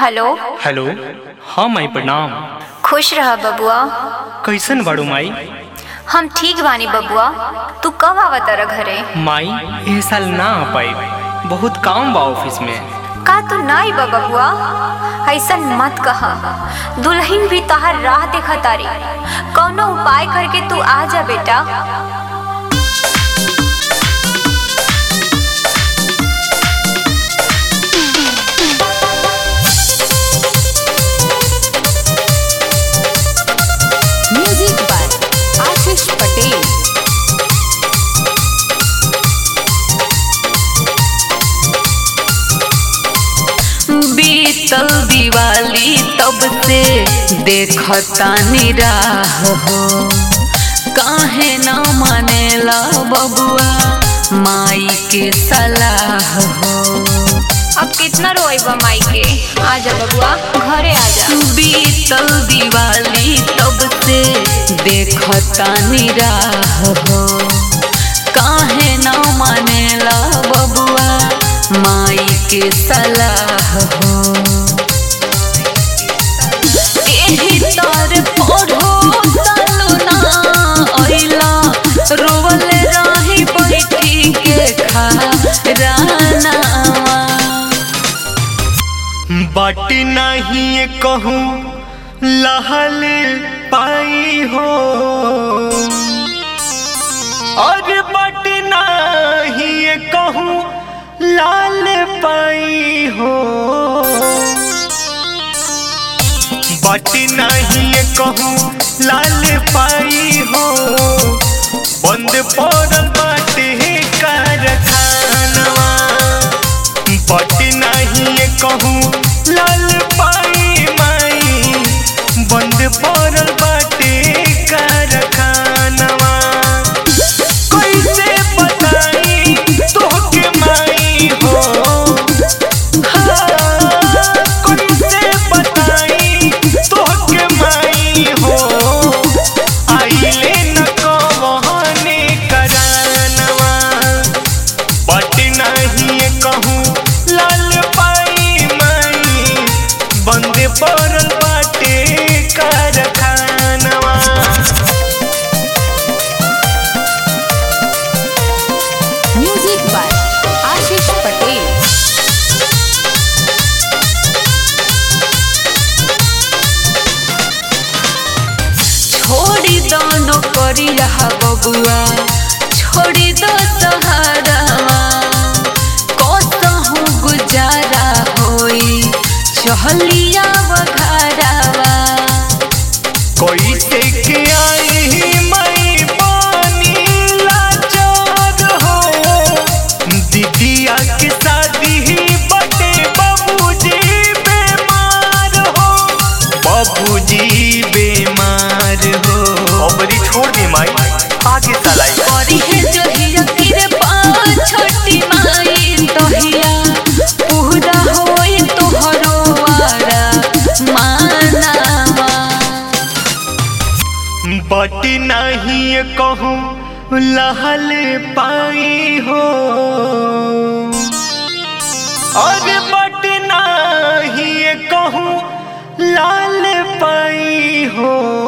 hello hello हाँ माई प्रणाम खुश रह बबुआ कैसन बाड़ू माई हम ठीक बानी बबुआ तू कब आवत रह घरे माई एह साल ना आ पाई बहुत काम बा ऑफिस में का तू ना बा बबुआ ऐसन मत कहा दुल्हन भी तहार राह देखा तारी कौनो उपाय करके तू आ जा बेटा म्यूजिक बाय आशीष पटेल बीतल दिवाली तब से देखतानी राह हो काहे ना मानेला बबुआ माई के सलाह हो अब कितना रोएबा माई के आ जा बबुआ घरे आ जा बीतल दिवाली तब से देखतानी राह हो काहे ना मानेला बबुआ माई के सलाह हो एही तर पढ़ो सालू ना अइला रोवल रही बैठी के खा रानावा बट नहीं कहूँ लहल पाई हो और बट नहीं कहूँ लाल पाई हो बट नहीं कहूँ लाल पाई हो बंद पड़ल बाटे कारखानवा बट नहीं कहूँ लाल पाई माई बंद पड़ल बाटे कारखानवा कैसे बताई तोहके माई हो हाँ, कैसे बताई तोहके माई हो आइले न कहने करानवा बट नहीं कहूँ लाल पाई माई बंद पड़ल बाटे कारखानवा म्यूजिक बाय आशीष पटेल छोड़ी दो नौकरी रहा बबुआ छोड़ी दो सहारावा कसहूँ गुजारा होई चहलिया वघारावा कैसे के आई मई पानी लाचार हो दीदिया के शादी बटे बाबूजी बीमार हो बाबूजी बीमार हो अबरी छोड़ दी माई आगे चलाई करी है जो हिया किरे पाँच छोटी माई तोहिया पूरा होई तोहरो वारा मानावा बट नहीं कहूँ लहल पाई हो और बट नहीं कहूँ लाल पाई हो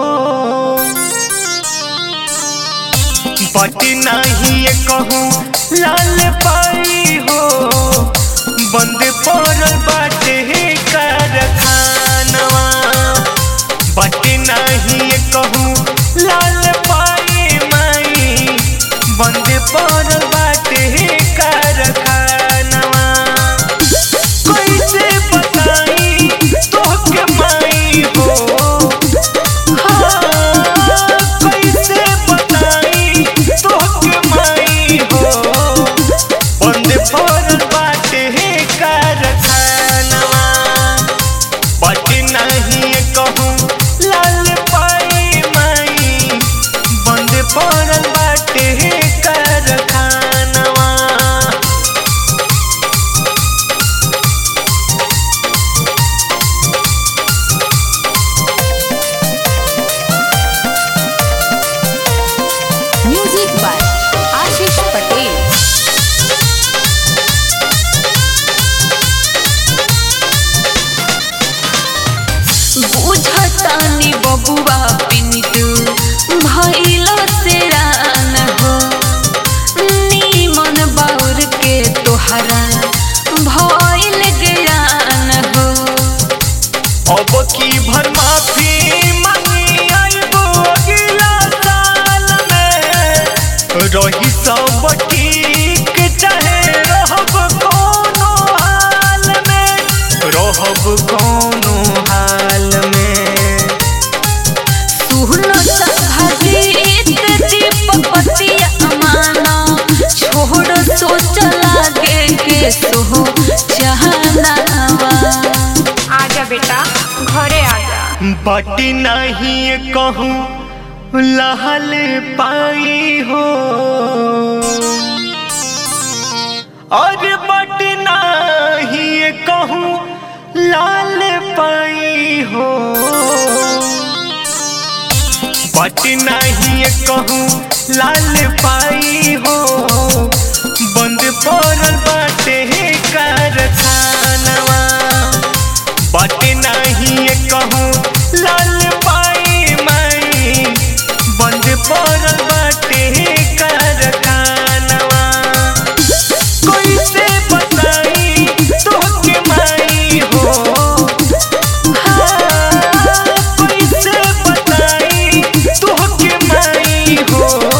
बट नहीं कहूँ लाल पाई हो बंद पड़ल बाटे कारखानवा बट नहीं कहूँ लाल पाई माई बंद पड़ल बाटे कारखानवा कैसे बताई तोहके माई हो हाँ, कैसे बताई तोहके माई हो बंद पड़ल बाटे कारखानवा बट नहीं कहूँ लाल पाई माई बंद पड़ल बाटे कारखानवा म्यूजिक बाय आशीष पटेल बबुआ पिंटू भइलो से रान हो नीमन बाउर के तोहरा भइल ज्ञान हो अब की भर माफी मांगी आइबो अगला साल में रही सब ठीक चाहे रहब कोनो हाल में रहब कोनो हाल में सुनो संभजीत दीपक पतिया माना छोड़ सोच लागे के सो जहनावा आजा बेटा घरे आजा बट नहीं कहूँ लहल पाई हो और बट नहीं कहूँ लाल पाई हो बट नहीं कहूँ लाल पाई हो बंद पड़ल बाटे कारखानवा बट नहीं कहूँ लाल पाई माई बंद पड़ल बाटे कारखानवा कोई से बताई तोहके माई हो हाँ, कोई से बताई तोहके माई हो